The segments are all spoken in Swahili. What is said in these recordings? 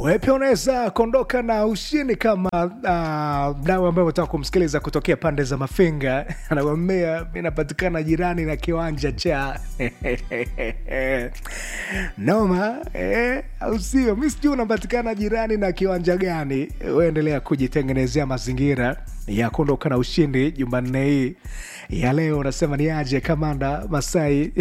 wewe pia unaweza kuondoka na ushindi kama uh, mdau ambaye unataka kumsikiliza kutokea pande za Mafinga anakwambia mi napatikana jirani na kiwanja cha noma eh, au sio? Mi sijui unapatikana jirani na kiwanja gani. Uendelea kujitengenezea mazingira ya kuondoka na ushindi Jumanne hii ya leo. Unasema ni aje kamanda Masai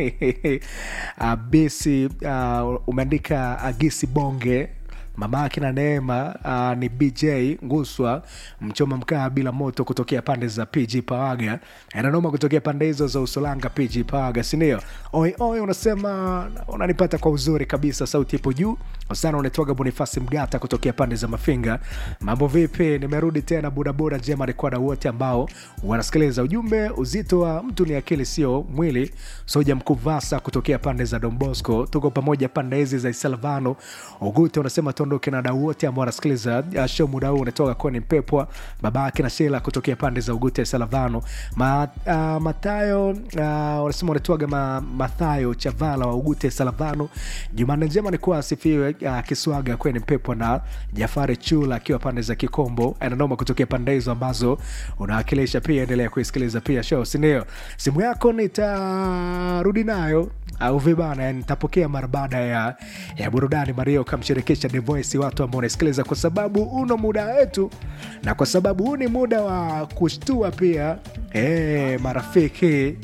abisi uh, umeandika agisi bonge mama yake na Neema uh, ni BJ Nguswa mchoma mkaa bila moto kutokea pande za PG Pawaga, ananoma kutokea pande hizo za Usolanga PG Pawaga, sindio? Oi oi, unasema unanipata kwa uzuri kabisa, sauti ipo juu sana. Unaitwaga Bonifasi Mgata kutokea pande za Mafinga. Mambo vipi? Nimerudi tena budabuda njema ni kwa wadau wote ambao wanasikiliza ujumbe. Uzito wa mtu ni akili, sio mwili. Soja Mkuvasa kutokea pande za Don Bosco, tuko pamoja pande hizi za Isalvano Ugute unasema tuondoke na wadau wote ambao wanasikiliza uh, show muda huu. Unatoka kweni Mpepwa baba yake na Shela kutokea pande za Ugute Salavano ma, uh, Matayo uh, unasema unatoaga ma, Mathayo Chavala wa Ugute Salavano. Jumanne njema ni kuwa asifiwe uh, Kiswaga kweni Mpepwa na Jafari Chula akiwa pande za Kikombo ananoma kutokea pande hizo ambazo unawakilisha. Pia endelea kuisikiliza pia show, sindio? Simu yako nitarudi nayo au vibana, nitapokea mara baada ya, ya burudani Mario kamshirikisha The Voice, watu ambao unasikiliza, kwa sababu uno muda wetu na kwa sababu huu ni muda wa kushtua pia e, marafiki,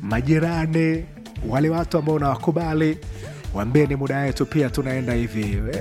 majirani, wale watu ambao unawakubali, wambie ni muda wetu pia, tunaenda hivi